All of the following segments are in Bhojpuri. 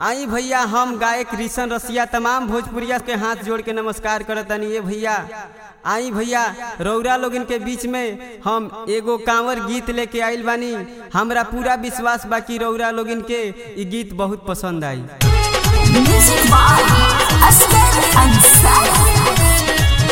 आई भैया हम गायक रिशन रसिया तमाम भोजपुरिया के हाथ जोड़ के नमस्कार करतनी ये भैया आई भैया रौरा लोगन के बीच में हम एगो कांवर गीत लेके आइल बानी हमरा पूरा विश्वास बा कि रौरा लोगन के ई गीत बहुत पसंद आई Music by Asghar Ansari.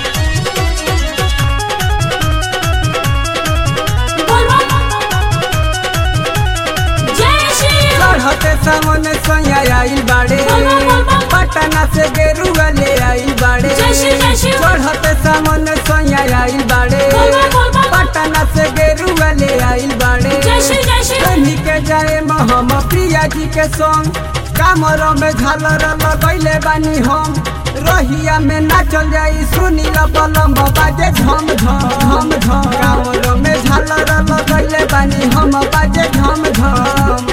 चढ़ते सामने सैया आइल बाड़े पटना से गेरुआ ले आइल बाड़े जय श्री, जय श्री। चढ़ते सामने सैया आइल बाड़े पटना से गेरुआ ले आइल बाड़े कहीं के जाए हम प्रिया जी के संग कामर में झालर लगैले बानी हम रहिया में नाचल जाई सुनी बलम बाजे झम झम झम झम कामर में झालर लगैले बानी हम बाजे झम झम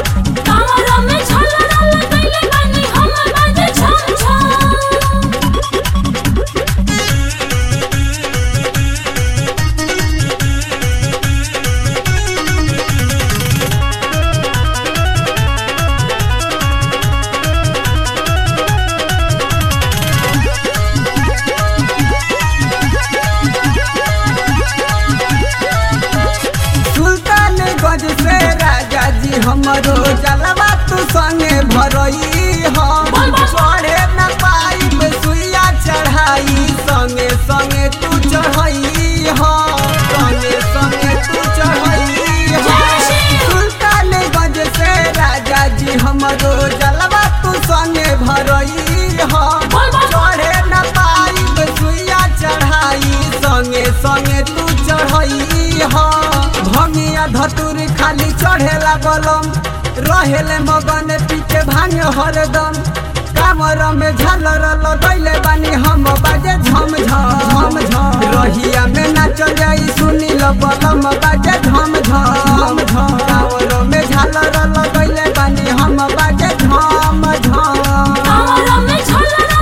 सुल्तानगंज से राजा जी हमरो जलवा तू संगे भरई हम चढ़े न पाई सुइया चढ़ाई संगे संगे तू चढ़ई हम संगे संगे तू चढ़ई हम सुल्तानगंज से राजा जी हमरो जलवा तू संगे भरई हम चढ़े न पाई सुइया चढ़ाई संगे संगे तू चढ़ई हम भंगिया धतुर खाली चढ़ेला बलम रहेले मगन पीछे भांग हरदम कामर में झालर लगैले बानी हम बाजे झम झम झम रहिया में नाचल जाई सुनी ल बलम बाजे झम झम झम कामर में झालर लगैले बानी हम बाजे झम झम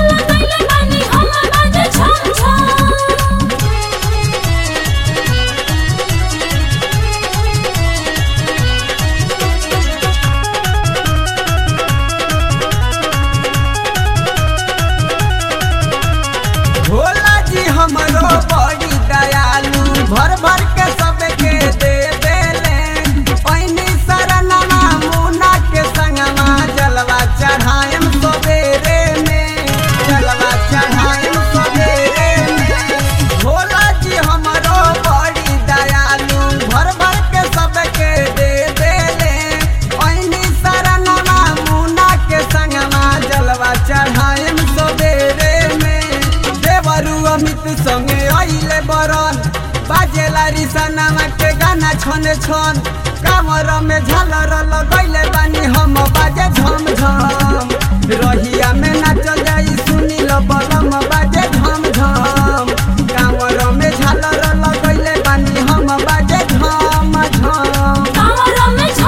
भोला जी हमरो बड़ी दयालु भर भर के सबके दे देले पैनी शरणमा मुना के संगमा जलवा चढ़ाएम सबेरे में जलवा चढ़ाएम सबेरे में भोला जी हमरो बड़ी दयालु भर भर के सबके दे देले पैनी शरणमा मुना के संगमा जलवा चढ़ाएम सबेरे में देवरु अमित संगे आइले बरन बाजेला रिसनामा के गाना छन छन कामर में झालर लगैले बानी हम बाजे झम झम रहिया में नाचल जाई सुनी ल बलम बाजे झम झम कामर में झालर लगैले बानी हम बाजे झम झम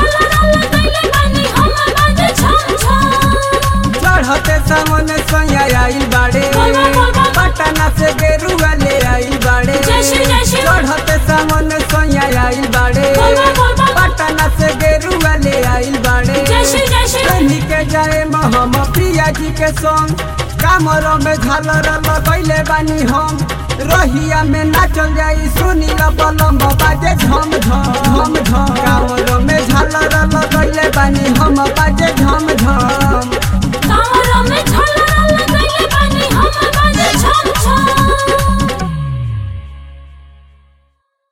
चढ़ते सामने सैया आइल बाड़े पटना से गेरुआ ले आइल बाड़े जय श्री, जय श्री। चढ़ते सामने सैया आइल बाड़े पटना से गेरुआ ले आइल बाड़े कहीं के जाए हम प्रिया जी के संग कामर में झालर लगैले बानी हम रहिया में नाचल जाई सुनी ल बलम बाजे झम झम झम झम कामर में झालर लगैले बानी हम बाजे झम झम